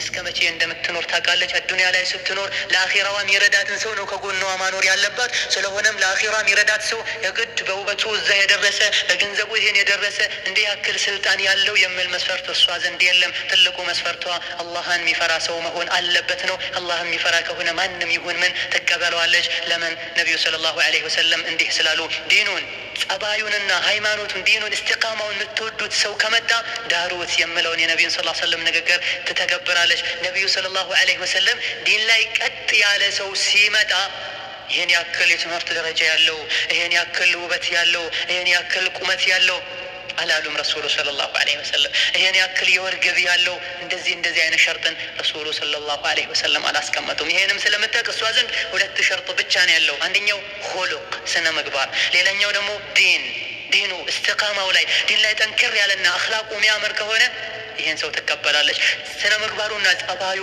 እስከ መቼ እንደምትኖር ታውቃለች። አዱንያ ላይ ስትኖር ለአኼራዋ የሚረዳትን ሰው ነው ከጎኗ ማኖር ያለባት። ስለሆነም ለአኼራ የሚረዳት ሰው የግድ በውበቱ እዛ የደረሰ በገንዘቡ ይሄን የደረሰ እንዲህ ያክል ስልጣን ያለው የሚል መስፈርት እሷ ዘንድ የለም። ትልቁ መስፈርቷ አላህን የሚፈራ ሰው መሆን አለበት ነው። አላህን የሚፈራ ከሆነ ማንም ይሁን ምን ትቀበለዋለች። ለምን ነቢዩ ሰለላሁ ዐለይሂ ወሰለም እንዲህ ስላሉ ዲኑን ጸባዩንና ሃይማኖቱን ዲኑን እስትቃማውን የምትወዱት ሰው ከመጣ ዳሩት የምለውን የነቢዩን ሰለላሁ ዐለይሂ ወሰለም ንግግር ትተገብራለች። ነቢዩ ሰለላሁ ዐለይሂ ወሰለም ዲን ላይ ቀጥ ያለ ሰው ሲመጣ ይህን ያክል የትምህርት ደረጃ ያለው ይህን ያክል ውበት ያለው ይህን ያክል ቁመት ያለው አላሉም ረሱሉ ሰለላሁ ዐለይሂ ወሰለም። ይህን ያክል የወር ገቢ ያለው እንደዚህ እንደዚህ አይነት ሸርጥን ረሱሉ ሰለላሁ ዐለይሂ ወሰለም አላስቀመጡም። ይሄንም ስለምታውቅ እሷ ዘንድ ሁለት ሸርጥ ብቻ ነው ያለው። አንደኛው ሁሉቅ ስነ ምግባር፣ ሌላኛው ደግሞ ዲን ዲኑ እስትቃማው ላይ ዲን ላይ ጠንክር ያለና አኽላቁ የሚያምር ከሆነ ይህን ሰው ትቀበላለች። ስነ ምግባሩና ጸባዩ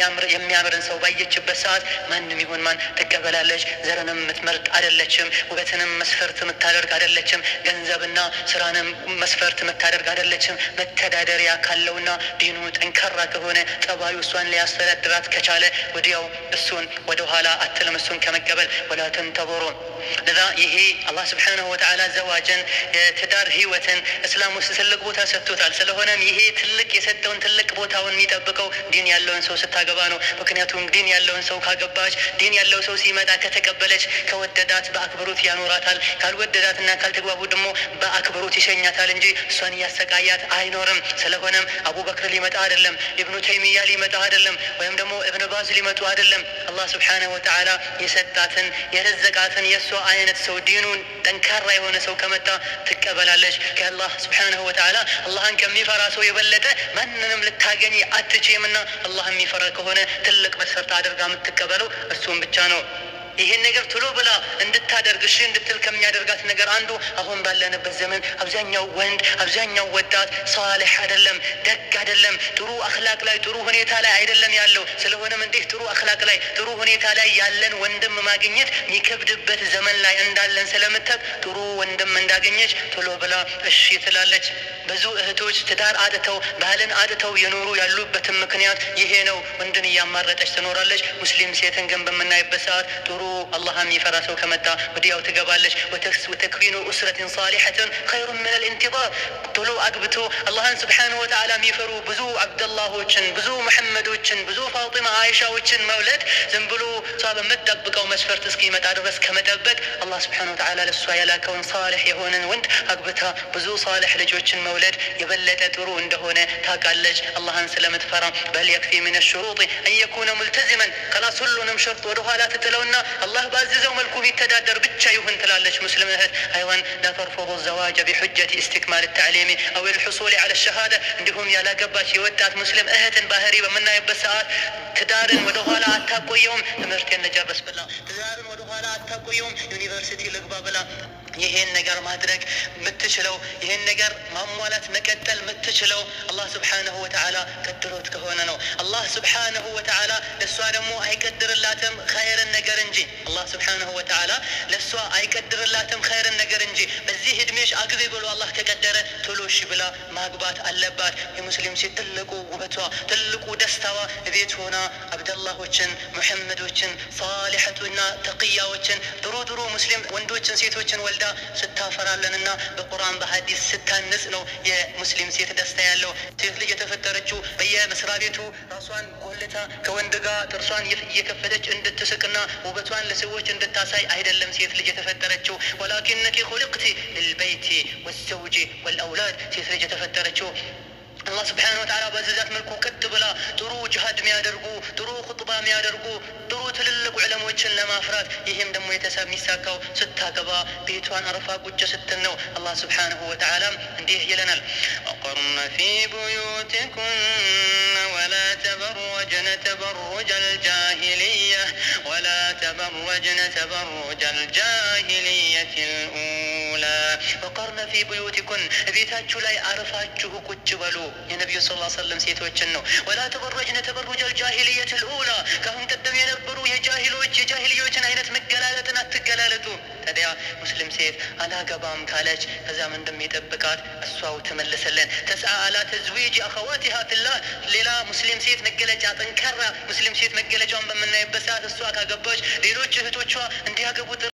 የሚያምርን ሰው ባየችበት ሰዓት ማንም ይሁን ማን ትቀበላለች። ዘርንም የምትመርጥ አይደለችም። ውበትንም መስፈርት የምታደርግ አይደለችም። ገንዘብና ስራንም መስፈርት የምታደርግ አይደለችም። መተዳደሪያ ካለውና ዲኑ ጠንካራ ከሆነ ጸባዩ እሷን ሊያስተዳድራት ከቻለ ወዲያው እሱን ወደኋላ አትልም። እሱን ከመቀበል ወላ ተንተظሩ ለዛ ይሄ አላህ ስብሓነሁ ወተዓላ ዘዋጅን የትዳር ህይወትን እስላም ውስጥ ትልቅ ቦታ ሰጥቶታል። ስለሆነም ይሄ ትልቅ የሰጠውን ትልቅ ቦታውን የሚጠብቀው ዲን ያለውን ሰው ስታገባ ነው። ምክንያቱም ዲን ያለውን ሰው ካገባች፣ ዲን ያለው ሰው ሲመጣ ከተቀበለች፣ ከወደዳት በአክብሮት ያኖራታል። ካልወደዳትና ካልተግባቡ ደግሞ በአክብሮት ይሸኛታል እንጂ እሷን እያሰቃያት አይኖርም። ስለሆነም አቡበክር ሊመጣ አይደለም፣ ኢብኑ ተይሚያ ሊመጣ አይደለም፣ ወይም ደግሞ እብን ባዝ ሊመጡ አይደለም። አላህ ስብሓነሁ ወተዓላ የሰጣትን የረዘቃትን የእሷ አይነት ሰው ዲኑን ጠንካራ የሆነ ሰው ከመጣ ትቀበላለች። ከአላህ ስብሓነሁ ወተዓላ አላህን ከሚፈራ ሰው የበለጠ ማንንም ልታገኝ አትችምና አላህ የሚፈራ ከሆነ ትልቅ መስፈርት አድርጋ የምትቀበለው እሱም ብቻ ነው። ይህን ነገር ቶሎ ብላ እንድታደርግ እሺ እንድትል ከሚያደርጋት ነገር አንዱ አሁን ባለንበት ዘመን አብዛኛው ወንድ አብዛኛው ወጣት ሳሌሕ አይደለም፣ ደግ አይደለም፣ ጥሩ አክላቅ ላይ ጥሩ ሁኔታ ላይ አይደለም ያለው። ስለሆነም እንዲህ ጥሩ አክላቅ ላይ ጥሩ ሁኔታ ላይ ያለን ወንድም ማግኘት የሚከብድበት ዘመን ላይ እንዳለን ስለምታውቅ ጥሩ ወንድም እንዳገኘች ቶሎ ብላ እሺ ትላለች። ብዙ እህቶች ትዳር አጥተው ባህልን አጥተው የኖሩ ያሉበትም ምክንያት ይሄ ነው። ወንድን እያማረጠች ትኖራለች። ሙስሊም ሴትን ግን በምናይበት ሰዓት ጥሩ አላህ የሚፈራ ሰው ከመጣ ወዲያው ትገባለች። ወተክዊኑ ኡስረትን ሳሊሐትን ኸይሩን ምን ልኢንቲዛር ቶሎ አግብቶ አላህን ስብሓነሁ ወተዓላ የሚፈሩ ብዙ አብደላሆችን፣ ብዙ መሐመዶችን፣ ብዙ ፋጢማ አይሻዎችን መውለድ ዝም ብሎ እሷ በምትጠብቀው መስፈርት እስኪመጣ ድረስ ከመጠበቅ አላህ ስብሓነሁ ወተዓላ ለእሷ የላከውን ሳሊሕ የሆነን ወንድ አግብታ ብዙ ሳሊሕ ልጆችን መውለድ የበለጠ ጥሩ እንደሆነ ታውቃለች። አላህን ስለምትፈራ በል የክፊ ምን ሹሩጥ አን የኩነ ሙልተዚመን ከላስ ሁሉንም ሸርጥ ወደኋላ ትጥለውና አላህ ባዘዘው መልኩ ቢተዳደር ብቻ ይሁን ትላለች። ሙስሊም እህት አይዋን ላተርፈض ዘዋጀ ቢሑጀት ኢስቲክማል ተዕሊሚ አው ልሑሱል ዐለ ሸሃዳ እንዲሁም ያላገባች የወጣት ሙስሊም እህትን ባህሪ በምናይበት ሰዓት ትዳርን ወደኋላ አታቆየውም። ትምህርቴን ልጨርስ ብላ ትዳርን ወደኋላ አታቆየውም። ዩኒቨርሲቲ ልግባ ብላ ይሄን ነገር ማድረግ የምትችለው ይሄን ነገር ማሟላት መቀጠል የምትችለው አላህ ስብሓነሁ ወተዓላ ቀድሮት ከሆነ ነው። አላህ ስብሓነሁ ወተዓላ ለእሷ ደግሞ አይቀድርላትም ኸይርን ነገር እንጂ አላህ ስብሓነሁ ወተዓላ ለእሷ አይቀድርላትም ኸይርን ነገር እንጂ በዚህ እድሜሽ አግቢ ብሎ አላህ ከቀደረ ቶሎ እሺ ብላ ማግባት አለባት። የሙስሊም ሴት ትልቁ ውበቷ ትልቁ ደስታዋ ቤት ሆና አብደላሆችን፣ ሙሐመዶችን፣ ሳሊሐቱና ተቅያዎችን ጥሩ ጥሩ ሙስሊም ወንዶችን ሴቶችን ወልዳ ስታፈራለንና በቁርአን በሀዲስ ስታንጽ ነው የሙስሊም ሴት ደስታ ያለው። ሴት ልጅ የተፈጠረችው በየመስሪያ ቤቱ ራሷን ጎልታ ከወንድ ጋር ጥርሷን እየከፈተች እንድትስቅና ውበቷን ለሰዎች እንድታሳይ አይደለም ሴት ልጅ የተፈጠረችው። ወላኪነኪ ሁልቅቲ ልልበይቲ ወዘውጂ ወልአውላድ ሴት ልጅ የተፈጠረችው አላህ ስብሓነሁ ወተዓላ በዘዛት መልኩ ቀጥ ብላ ጥሩ ጅሃድ የሚያደርጉ ጥሩ ኹጥባ የሚያደርጉ ጥሩ ትልልቅ ዕለሞችን ለማፍራት ይህም ደግሞ የተሰብ የሚሳካው ስታገባ ቤቷን አርፋ ቁጭ ስትል ነው። አላህ ስብሓነሁ ወተዓላ እንዲህ ይለናል፣ ወቀርነ ፊ ቡዩቲኩነ ወላ ተበረጅነ ተበሩጀ አልጃሂልያ ወላ ተበረጅነ ተበሩጀ አልጃሂልየት ልኡላ ወቀርነ ፊ ቡዩቲኩን ቤታችሁ ላይ አርፋችሁ ቁጭ በሉ። የነቢዩ ስ ላ ሰለም ሴቶችን ነው። ወላ ተበረጅነ ተበሩጀ አልጃሂልየት ልኡላ ከአሁን ቀደም የነበሩ የጃሂሎች የጃሂልዮችን አይነት መገላለጥን አትገላለጡ። ታዲያ ሙስሊም ሴት አላገባም ካለች ከዛም እንደሚጠብቃት እሷው ትመልሰለን። ተስአ አላ ተዝዊጅ አኸዋቲሃ ፊላህ ሌላ ሙስሊም ሴት መገለጫ ጠንካራ ሙስሊም ሴት መገለጫውን በምናይበት ሰዓት እሷ ካገባች ሌሎች እህቶቿ እንዲያገቡ